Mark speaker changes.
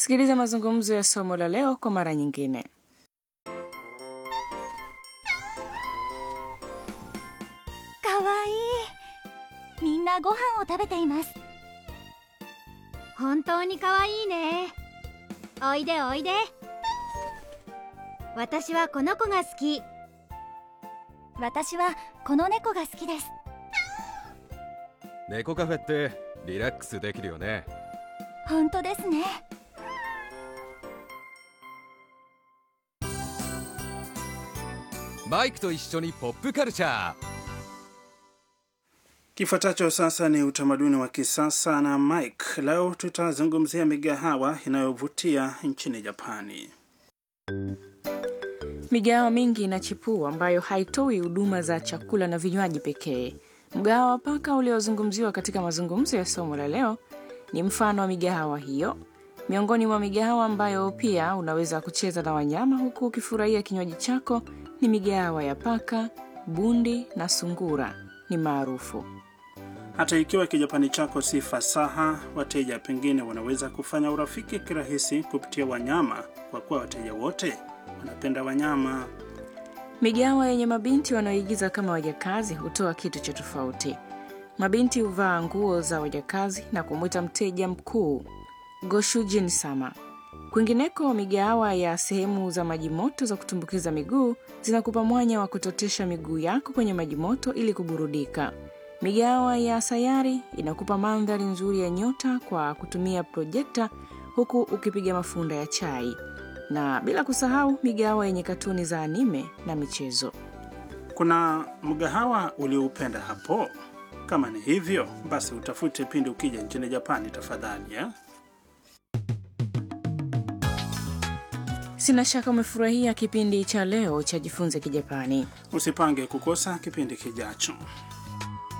Speaker 1: Sikiliza mazungumzo ya somo la leo kwa mara nyingine.
Speaker 2: かわいいみんなご飯を食べています本当にかわいいねおいでおいで私はこの子が好き私はこの猫が好きです
Speaker 3: 猫カフェってリラックスできるよね
Speaker 2: 本当ですね
Speaker 3: マイクと一緒にポップカルチャー
Speaker 4: Kifuatacho sasa ni utamaduni wa kisasa na Mike. Leo tutazungumzia migahawa inayovutia nchini Japani.
Speaker 1: Migahawa mingi inachipua ambayo haitoi huduma za chakula na vinywaji pekee. Mgahawa wa paka uliozungumziwa katika mazungumzo ya somo la leo ni mfano wa migahawa hiyo. Miongoni mwa migahawa ambayo pia unaweza kucheza na wanyama huku ukifurahia kinywaji chako ni migahawa ya paka, bundi na sungura ni maarufu.
Speaker 4: Hata ikiwa kijapani chako si fasaha, wateja pengine wanaweza kufanya urafiki kirahisi kupitia wanyama, kwa kuwa wateja wote wanapenda wanyama.
Speaker 1: Migahawa yenye mabinti wanaoigiza kama wajakazi hutoa kitu cha tofauti. Mabinti huvaa nguo za wajakazi na kumwita mteja mkuu Goshujin sama. Kwingineko, migahawa ya sehemu za maji moto za kutumbukiza miguu zinakupa mwanya wa kutotesha miguu yako kwenye maji moto ili kuburudika. Migahawa ya sayari inakupa mandhari nzuri ya nyota kwa kutumia projekta huku ukipiga mafunda ya chai, na bila kusahau migahawa yenye katuni za anime na michezo.
Speaker 4: Kuna mgahawa ulioupenda hapo? Kama ni hivyo, basi utafute pindi ukija nchini Japani tafadhali eh?
Speaker 1: Sina shaka umefurahia kipindi cha leo cha Jifunze Kijapani.
Speaker 4: Usipange kukosa kipindi kijacho.